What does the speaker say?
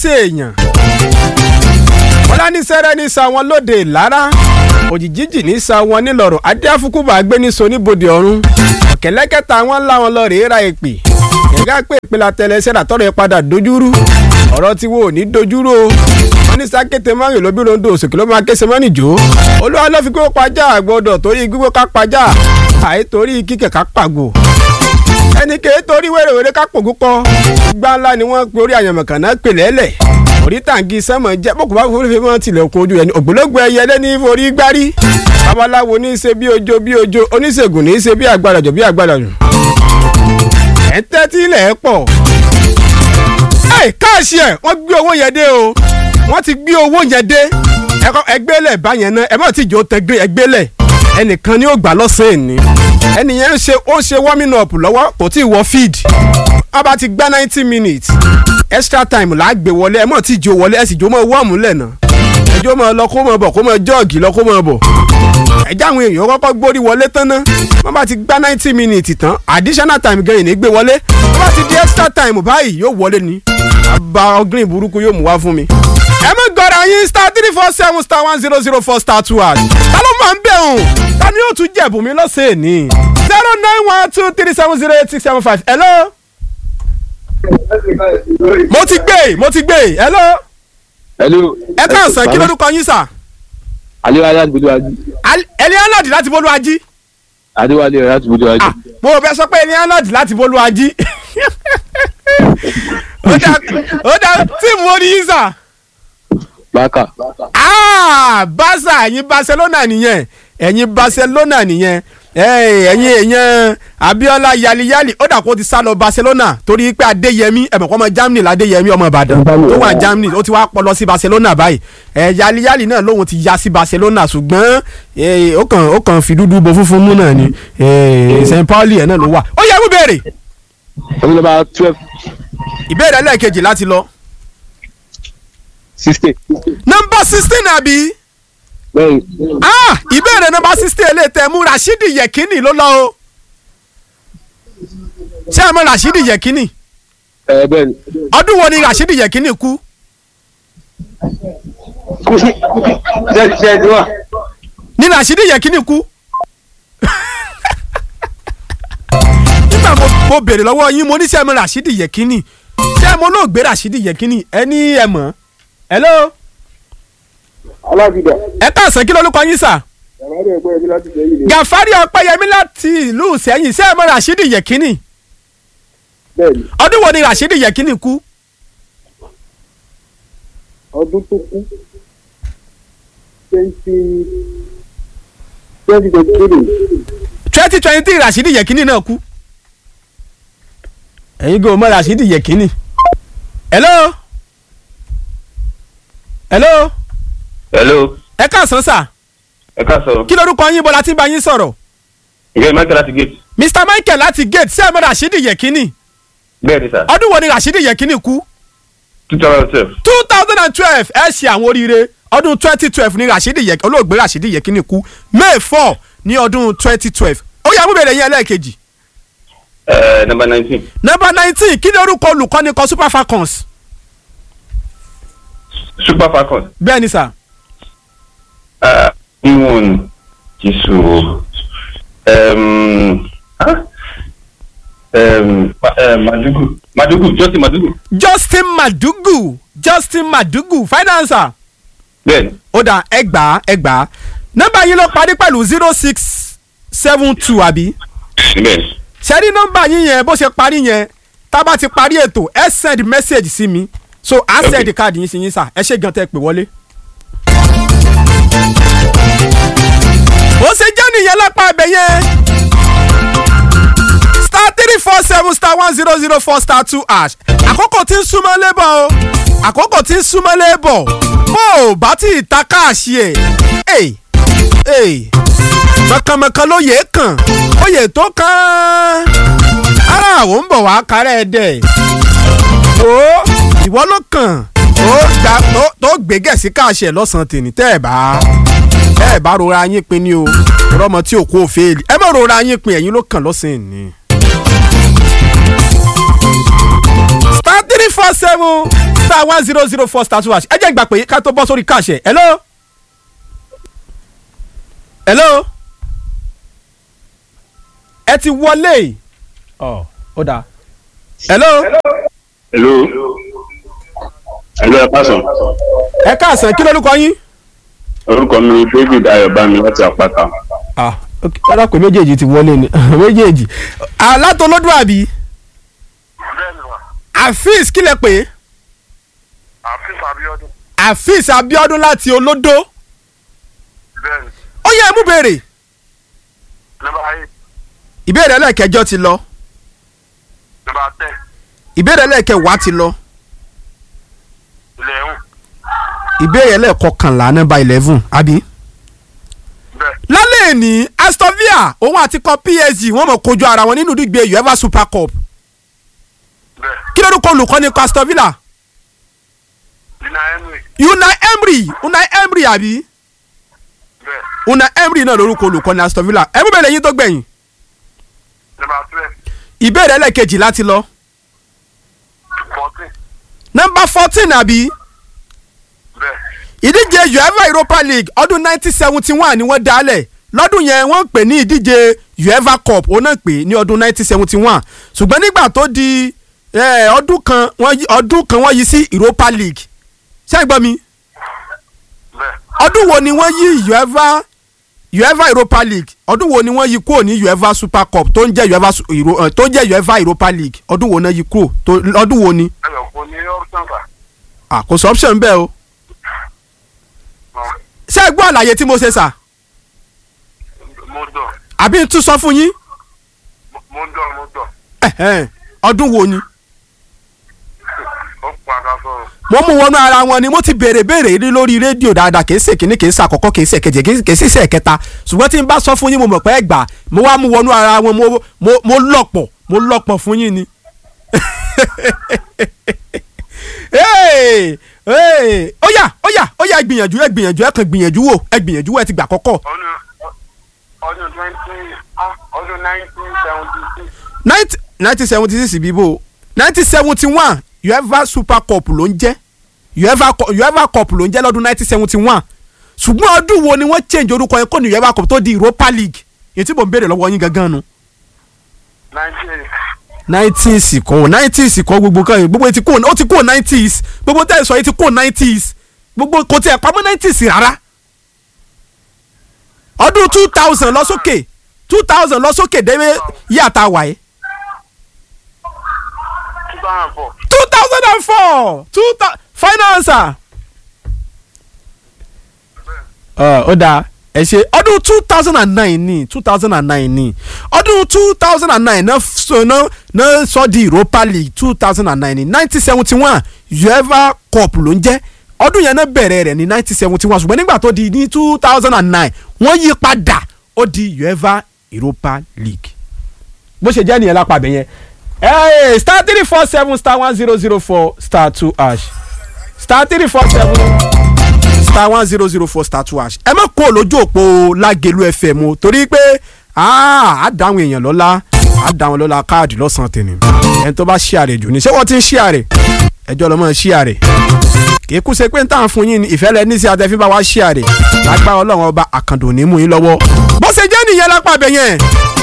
èèyàn ọlánísẹ́rẹ́ ní sa wọn lóde ìlara òjìjíjì ní sa wọn nílọ̀rọ̀ adéáfúkúbà gbé ní so níbodè ọ̀run ọ̀kẹ́lẹ́kẹ́ta wọn ńlá wọn lọ rèé ra èpè ẹ̀gá pé ìpìlẹ̀ àtẹlẹsẹ̀ àtọ́rọ̀ ẹ̀ padà dojúrú ọ̀rọ̀ tí wo ò ní dojúrú o wọn ní sákété mọ́rin lóbi rondo òsèké ló máa kése mọ́nì jò olúwa ló fi gbé pajá àgbọ̀dọ̀ torí gbígbó ká pajá àìtorí kíkẹ̀ ká pàgò ẹnì kéé torí wèrèwèrè ká pògú pọ̀ gbá ńlá ni wọ́n pe orí àyànmọ̀kàn náà pè lẹ́lẹ̀ orí tàǹgì sẹ́mọ̀ jẹ́ bókù bá forí fífọ́n tilẹ̀kùn ojú ẹni ògbólógbò ẹyẹ lẹ́ni forí gbárí babaláwo ní í ṣe bí ojo bí ojo oníṣègùn ní í ṣe bí àgbàdàjọ bí àgbàdàjọ. ẹ̀ ń tẹ́tí ilẹ̀ ẹ̀ pọ̀. ẹ káàṣì ẹ̀ wọ́n gbé owó yẹn dé o wọ́n ti gbé owó yẹn dé ẹgbẹ́lẹ̀ báyẹn náà ẹ má ti jò tẹ́gbẹ́ ẹgbẹ́lẹ̀ ẹnìkan ni ó gbà lọ́sàn-án ni ẹnìyẹn ń ṣe ó ṣe warming up lọ́wọ́ kò tí ì wọ feed wọ́n bá ti gbá ninety minutes extra time là á gbé wọlé ẹ mọ̀ tí ìjó wọlé ẹ sì jó mọ́ wọ́ọ̀mù lẹ́nà ẹjọ́ mọ́ lọ kó mọ́ bọ̀ kó mọ́ jọ́ọ̀gì lọ kó mọ́ bọ̀ ẹjẹ́ àwọn èèyàn kọ́kọ́ gbórí wọlé tán ná wọ́n bá ti gbá ninety minutes tán additional time gan ìní gbé wọlé wọ́n bá ti di extra time báyìí yóò wọlé ni àbá ọgírìn burúkú yóò mú wá fún mi. ẹ mọ̀ gọ́ra yín star three four seven star one zero zero four star two hash ta ló máa ń bẹ̀ hùn ta ni yóò tún jẹ̀bù mi lọ́sẹ̀ ní zero nine one two three seven zero eight six seven five hello mo ti gbé mo ti gbé hello. hello. ẹ káàsán kí lórúkọ yín sà. adéwálé láti bójú ají. ẹni aládì láti bólú ají. adéwálé láti bójú ají. mo ò bẹ sọ pé ẹni aládì láti bólú ají. ó dá ó dá tíìmù wo ni yín sà. bákà. báṣà ẹ̀yin barcelona nìyẹn ẹ̀yin barcelona nìyẹn ẹ̀yin èèyàn Abiola yaliyali ó dà kó ti sá lọ Barcelona torí pé Adéyẹmí ẹ̀mọ̀ kọ́ ọmọ Germany ládéyẹmí ọmọ Ìbàdàn tó wà Germany ó ti wá pọ̀ lọ sí Barcelona báyìí ẹ̀ yaliyali náà lóun ti ya sí Barcelona ṣùgbọ́n ó kàn ó kàn fi dúdú bo funfun mú náà ni St Pauli ẹ̀ náà ló wà ó yẹ kó béèrè. omi nọ́mbà twelve. ìbéèrè ẹlẹ́ẹ̀kejì láti lọ. sixteen. nọ́mbà sixteen àbí bẹ́ẹ̀ni. ah ìbéèrè nọ́mbà sixteen eléyìí tẹ mú Rashidi Yekini ló lọ o ṣé ẹ mọ̀ Rashidi Yekini ẹ bẹ́ẹ̀ni. ọdún wo ni Rashidi Yekini kú kú sí ṣe ṣe ti wá. ní Rashidi Yekini kú nígbà mo mo béèrè lọ́wọ́ yín mo ní ṣé ẹ mọ̀ Rashidi Yekini ṣé ẹ mọ̀ olóògbé Rashidi Yekini ẹ ní ẹ mọ̀ hello alábìdá. ẹ káàsán kí lórúkọ yín sà. yàrá ẹgbẹ́ ẹbí láti jẹ́ yìí. Gàfárì Ọpẹ́yẹmí láti ìlú Ìṣẹ́yìn ṣé ẹ mọ̀ Rashidi Yekini bẹ́ẹ̀ni ọdún wo ni Rashidi Yekini kú ọdún tó kú twenty twenty twenty three twenty twenty three Rashidi Yekini náà kú. ẹ̀yin gò mọ̀ Rashidi Yekini. hello. hello. hello ẹ káàsán sà ẹ ká sọ̀rọ̀ kí lorúkọ yín bọ́lá tí ń bá yín sọ̀rọ̀. ìyá michael láti gate Mr Michael láti gate ṣé ẹ mọ̀ Rashidi Yekini bẹ́ẹ̀ ni sà ọdún wo ni Rashidi Yekini kú. two thousand twelve two thousand and twelve ẹ ṣe àwọn oríire ọdún twenty twelve ni Rashidi Yekini olóògbé Rashidi Yekini kú May four ní ọdún twenty twelve ó yá mú bèrè yẹn lẹ́ẹ̀kejì. ẹ number nineteen number nineteen kí ni orúkọ olùkọ́ni kan Super Falcons. super falcons bẹ́ẹ̀ ni sà. níwọ̀n jésù madugu madugu justin madugu Justin Madugu Justin Madugu finance bẹ́ẹ̀ ni ó dà ẹgbàá ẹgbàá nọ́mbà yín ló parí pẹ̀lú zero six seven two àbí bẹ́ẹ̀ ni ṣẹ́rí nọ́mbà yín yẹn bó ṣe parí yẹn tá a bá ti parí ètò ẹ send message sí mi so a Okay. send card yín sí yín sà ẹ ṣe gan tẹ́ pè wọlé. ó ṣe jẹ́ nìyẹn lápá abẹ yẹn star three four seven star one zero zero four star two hash àkókò tí ń súnmọ́ lébọ̀ o àkókò tí ń súnmọ́ lébọ̀ bó o bá tí ì ta káàṣì ẹ̀ ẹ̀ ẹ̀ mọ̀kànmọ̀kàn ló yẹ kàn ó yẹ tó kàn ara àwọn ń bọ̀ wá kárẹ̀ ẹ̀ dẹ̀ ó ìwọ ló kàn tó gbà tó- tó gbé gẹ̀ẹ́sì káàṣì ẹ̀ lọ́sàn-án tèmi tẹ́ ẹ̀ bá tẹ́ ẹ̀ bá rora yín pin ni o rọmọ tí ò kó o fèèlì ẹ má rora yín pin ẹ̀yin ló kàn lọ́sàn-án ni. star three four seven star one zero zero four star two hash ẹ jẹ́ ìgbà pé ká tó bọ́ sórí káàṣẹ̀ hello hello ẹ ti wọlé ọ ó dáa hello hello hello ẹ pàṣẹ ẹ káàsán kí lórúkọ yín. orúkọ mi ni david ayọ̀bámi láti àpáta ah ok ọ̀dà pé méjèèjì ti wọlé ni méjèèjì alátolódún àbí bẹ́ẹ̀ni wa afis kílẹ̀ pé àfihàn abiodun afis abiodun láti olódó bẹ́ẹ̀ni ó yẹ ẹ mú béèrè nọ́mbà eight ìbéèrè ẹlẹ́ẹ̀kẹjọ ti lọ nọ́mbà ten ìbéèrè ẹlẹ́ẹ̀kẹwàá ti lọ eleven ìbéèrè ẹlẹ́ẹ̀kọkànlá nọ́mbà eleven àbí. bẹ́ẹ̀ lálẹ́ ní aston villa òun àti kan psg wọ́n mọ̀ kojú ara wọn nínú ìdíje uefa super cup bẹ́ẹ̀ kí lórúkọ olùkọ́ni kan aston villa lina henry unai emery unai emery àbí bẹ́ẹ̀ unai emery náà lórúkọ olùkọ́ni aston villa ẹ mú bẹ̀rẹ̀ yín tó gbẹ̀yìn nọ́mbà twelve ìbéèrè ẹlẹ́ẹ̀kejì láti lọ fourteen nọ́mbà fourteen àbí bẹ́ẹ̀ ìdíje uefa europa league ọdún nineteen seventy one ni wọ́n dálẹ̀ lọ́dún yẹn wọ́n pè ní ìdíje uefa cup òun náà pè ní ọdún nineteen seventy one ṣùgbọ́n nígbà tó di eh, ọdún kan wọ́n yí- ọdún kan wọ́n yí sí europa league ṣé ẹ gbọ́ mi bẹ́ẹ̀ ọdún wo ni wọ́n yí uefa uefa europa league ọdún wo ni wọ́n yí kúrò ní uefa super cup tó ń jẹ́ uefa su- Euro- eh, tó ń jẹ́ uefa europa league ọdún wo náà yí kúrò tó- ọdún wo ni ẹ lọ fún ní option fa Ah, kò sọ option bẹ́ẹ̀ o ṣé ẹ gbọ́ àlàyé tí mo ṣe sà mo dọ̀ àbí n tún sọ fún yín mo dọ̀ mo dọ̀ Ẹ̀hẹ́n, ọdún wo ni ó padà sọ̀rọ̀ mo mú wọnú ara wọn ni mo ti béèrè béèrè rí lórí rédíò dáadáa kì í ṣe kìíní kì í ṣe àkọ́kọ́ kì í ṣe kejì kì í kì í ṣe kẹta ṣùgbọ́n tí n bá sọ fún yín mo mọ̀ pé ẹ gbà mo wá mú wọnú ara wọn mo mo mo lọ̀pọ̀ mo lọ̀pọ̀ fún yín ni. Hey, hey, ó yá ó yá ó yá ẹ gbìyànjú ẹ gbìyànjú ẹ kàn gbìyànjú wò ẹ gbìyànjú wò ẹ ti gbà kọ́kọ́ ọdún ọdún twenty ah ọdún nineteen seventy six nineteen seventy six bíbó nineteen seventy one uefa super cup ló ń jẹ́ uefa cu- uefa cup ló ń jẹ́ lọ́dún nineteen seventy one ṣùgbọ́n ọdún wo ni wọ́n change orúkọ yẹn kó ní uefa cup tó di europa league èyí tí mò ń béèrè lọ́wọ́ yín gangan nu nineteen nineties kọ́ nineties kọ́ gbogbo kan yìí gbogbo yìí ti kó ó ti kó nineties gbogbo tẹ́ ẹ sọ yìí ti kó nineties gbogbo kò tiẹ̀ pamọ́ nineties rárá ọdún two thousand lọ sókè two thousand lọ sókè dé yàtà wáyé. two thousand four two thousand and four two thousand final answer. ó dáa ẹ ṣe ọdún two thousand and nine ní two thousand and nine ní ọdún two thousand and nine náà sọ náà náà sọ di europa league two thousand and nine ní nineteen seventy one uefa cup ló ń jẹ́ ọdún yẹn náà bẹ̀rẹ̀ rẹ̀ ní nineteen seventy one ṣùgbọ́n nígbà tó di ní two thousand and nine wọ́n yí padà ó di uefa europa league bó ṣe jẹ́ nìyẹn lápá abẹ yẹn Hey, star three four seven star one zero zero four star two hash star three four seven star one zero zero four star two hash ẹ má kó lójú òpó lágẹ̀lú fm o torí pé á dáhùn èèyàn lọ́la á dáhùn lọ́la káàdì lọ́sàn-án tèmi ẹni tó bá ṣí àrè jù ní ṣé wọ́n ti ń ṣí àrè ẹjọ́ lọ́mọ ṣí àrè kì í kú ṣe pé ń tàn fún yín ní ìfẹ́ lẹ ní sí àtẹ̀fín bá wá ṣí àrè lágbára ọlọ́run ọba àkàndò ní mú yín lọ́wọ́ bó ṣe jẹ́ nìyẹn lápá abẹ yẹn